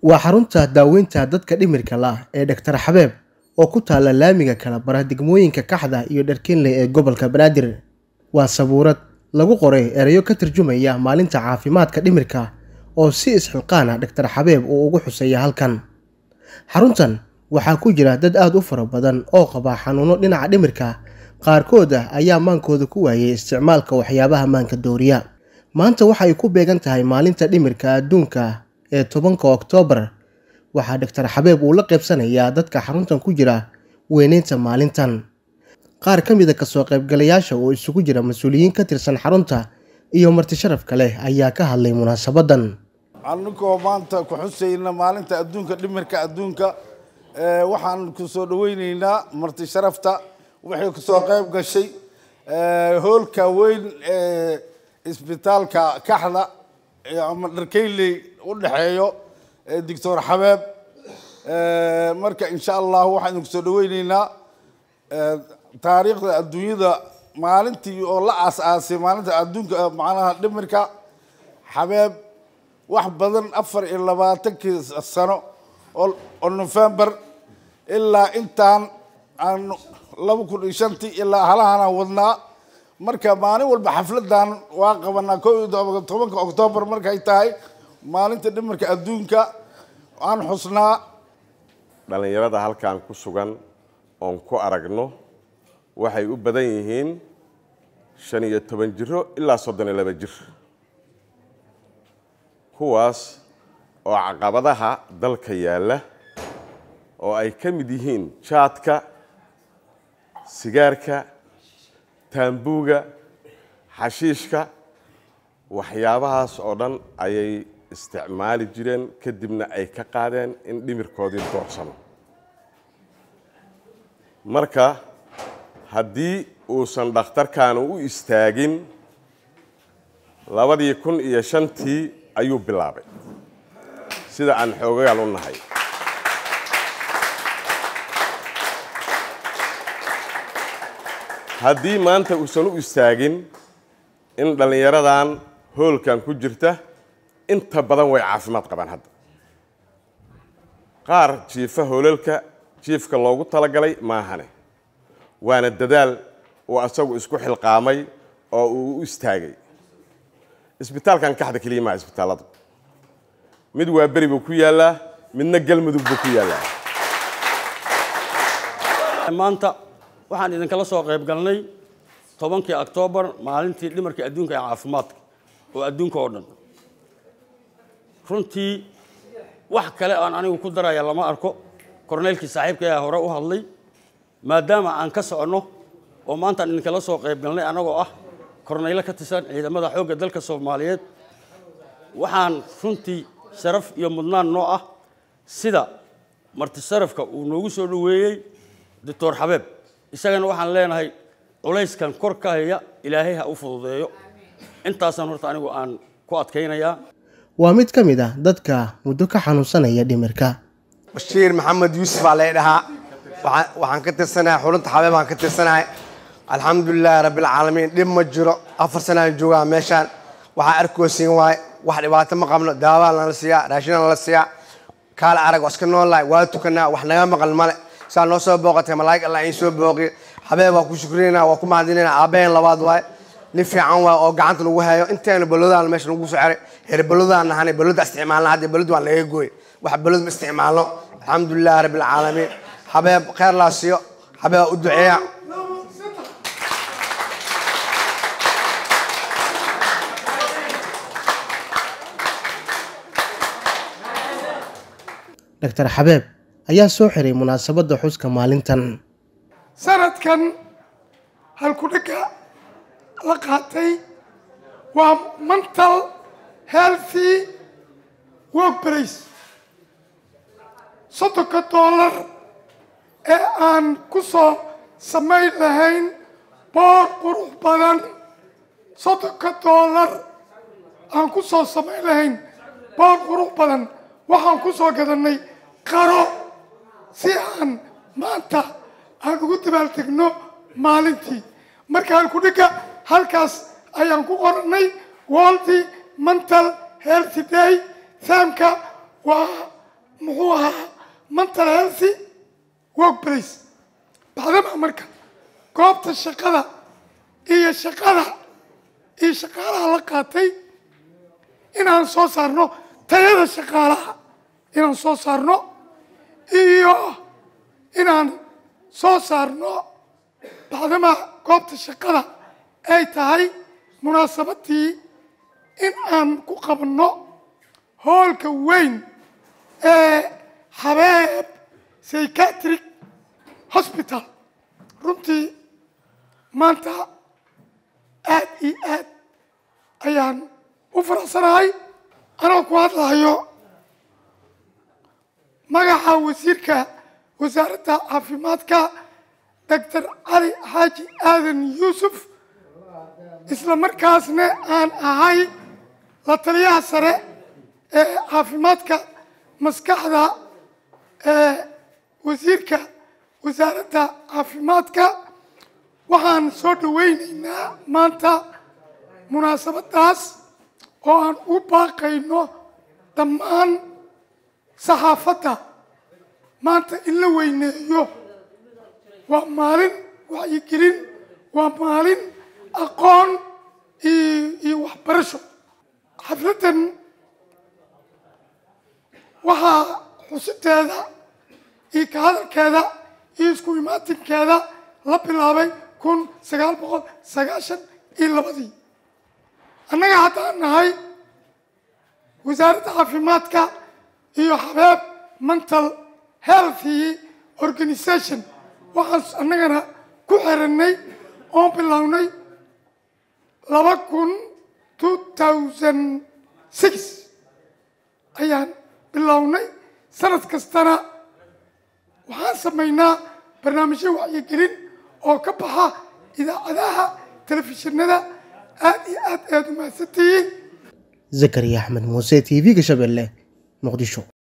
waa xarunta daaweynta dadka dhimirka la ee dhaktar xabeeb oo ku taala laamiga kala bara degmooyinka kaxda iyo dharkinle ee gobolka banaadir waa sabuurad lagu qoray erayo ka tarjumaya maalinta caafimaadka dhimirka oo si isxilqaana dhaktar xabeeb uu ugu xuseeya halkan xaruntan waxaa ku jira dad aada u fara badan oo qaba xanuuno dhinaca dhimirka qaarkood ah ayaa maankooda ku waayay isticmaalka waxyaabaha maanka dooriya maanta waxa ay ku beegan tahay maalinta dhimirka adduunka ee tobanka oktoobar waxaa dhaktar xabeeb uu la qaybsanayaa dadka xaruntan ku jira weyneynta maalintan qaar ka mida kasoo qaybgalayaasha oo isugu jira mas-uuliyiin ka tirsan xarunta iyo marti sharafka leh ayaa ka hadlay munaasabadan anigoo maanta ku xusayna maalinta adduunka dhimirka adduunka waxaan ku soo dhaweyneynaa marti sharafta waxay kusoo qayb gashay hoolka weyn ee isbitaalka kaxda ama dharkeyley u dhexeeyo doctor xabeeb marka insha allah waxaan idinku soo dhaweyneynaa taariikhda adduunyada maalintii oo la aas-aasay maalinta adduunka macnaha dhimirka xabeeb wax badan afar iyo labaatankii sano oo november ilaa intaan aan laba kun iyo shantii ilaa halahanaan wadnaa marka maalin walba xafladan waa qabanaa ko iyo tobanka octoobar markay tahay maalinta dhimirka adduunka aan xusnaa dhallinyarada halkan ku sugan oon ku aragno waxay u badan yihiin shan iyo toban jiro ilaa soddon iyo laba jir kuwaas oo caqabadaha dalka yaalla oo ay ka mid yihiin jaadka sigaarka taambuuga xashiishka waxyaabahaas oo dhan ayay isticmaali jireen kadibna ay ka qaadeen in dhimirkoodii doorsano marka haddii uusan dhakhtarkan u istaagin labadii kun iyo shantii ayuu bilaabay sida aan xoogayaal u nahay haddii maanta uusan u istaagin in dhallinyaradan hoolkan ku jirta inta badan way caafimaad qabaan hadda qaar jiifa hoolalka jiifka loogu talagalay maahane waana dadaal uu asagu isku xilqaamay oo uu u istaagay isbitaalkan kaxda keliya maa isbitaalladu mid waa beri buu ku yaallaa midna galmudug buu ku yaallaa maanta waxaan idinkala soo qayb galnay tobankii oktoobar maalintii dhimarkii adduunka ee caafimaadka oo adduunka oo dhan runtii wax kale aan anigu ku daraya lama arko korneylkii saaxiibka ayaa hore u hadlay maadaama aan ka soconno oo maantaan idinkala soo qayb galnay annagoo ah korneylo ka tirsan ciidamada xoogga dalka soomaaliyeed waxaan runtii sharaf iyo mudnaan noo ah sida marti sharafka uu noogu soo dhoweeyey doctor xabeeb isagana waxaan leenahay culayskan kor ka haya ilaahay ha u fududeeyo intaasaan horta anigu aan ku adkaynayaa waa mid ka mid ah dadka muddo ka xanuunsanaya dhimirka bashiir maxamed yuusuf baa lay dhahaa waxaan ka tirsanahay xulunta xabeeb aan ka tirsanahay alxamdulilaahi rabbilcaalamiin dhib ma jiro afar sanaan joogaa meeshaan waxaa arkoosiin waaye wax dhibaato ma qabno daawaa lala siiyaa raashinaa lala siiyaa kaale arag waa iska noolahay waa tukanaa wax naga maqal male saa noo soo booqatay malaa'ig allah iin soo booqiy xabeeb waa ku shukrinayna waa ku mahadinayna aabaheen labaad waaye nin fiican waay oo gacanta lagu hayo inteena balodaan meesha lagu soo xeray heer balodaan nahanay baloda isticmaalna hadda balod waan laga gooy wax balod ma isticmaalno alxamdulilahi rabbilcaalamiin xabeeb kheyr laa siiyo xabeeb u duceeya dhaktar xabeeb ayaa soo xiray munaasabadda xuska maalintan sanadkan halkudhigga la qaatay waa mental healthy workbrace soddonka doolar ee aan ku soo samayn lahayn boor qurux badan soddonka doolar aan ku soo samayn lahayn boor qurux badan waxaan ku soo gadannay qaro si aan maanta aan ugu dabaaltegno maalintii marka halkudhigga halkaas ayaan ku qorannay world mental health day saamka waa muxuu ahaa mental healthy workplace bacdama marka goobta shaqada iyo shaqada iyo shaqaalaha la qaatay inaan soo saarno tayada shaqaalaha inaan soo saarno iyo inaan soo saarno bacdama goobta shaqada ay tahay munaasabadii in aan ku qabanno hoolka weyn ee habeeb psychiatric hospital runtii maanta aad iyo aad ayaan u faraxsanahay anoo ku hadlayo magaca wasiirka wasaaradda caafimaadka doctor cali xaaji aadan yuusuf isla markaasna aan ahay la taliyaha sare ee caafimaadka maskaxda ee wasiirka wasaaradda caafimaadka waxaan soo dhaweyneynaa maanta munaasabadaas oo aan u baaqayno dhammaan saxaafadda maanta in la weyneeyo waa maalin wacyigelin waa maalin aqoon iyo waxbarasho xafladdan waxaa xusiteeda iyo ka hadalkeeda iyo isku imaatinkeeda la bilaabay kun sagaal boqol sagaashan iyo labadii annaga haddaan nahay wasaaradda caafimaadka iyo habeeb mental healthy organisation waxaan annagana ku xiranay oon bilownay laba kun two thousand six ayaan bilownay sanad kastana waxaan samaynaa barnaamijyo wacyigelin oo ka baxa idaacadaha telefishinada aad iyo aad aad u mahadsantihiin zakariya axmed muuse t v-ga shabeelle muqdisho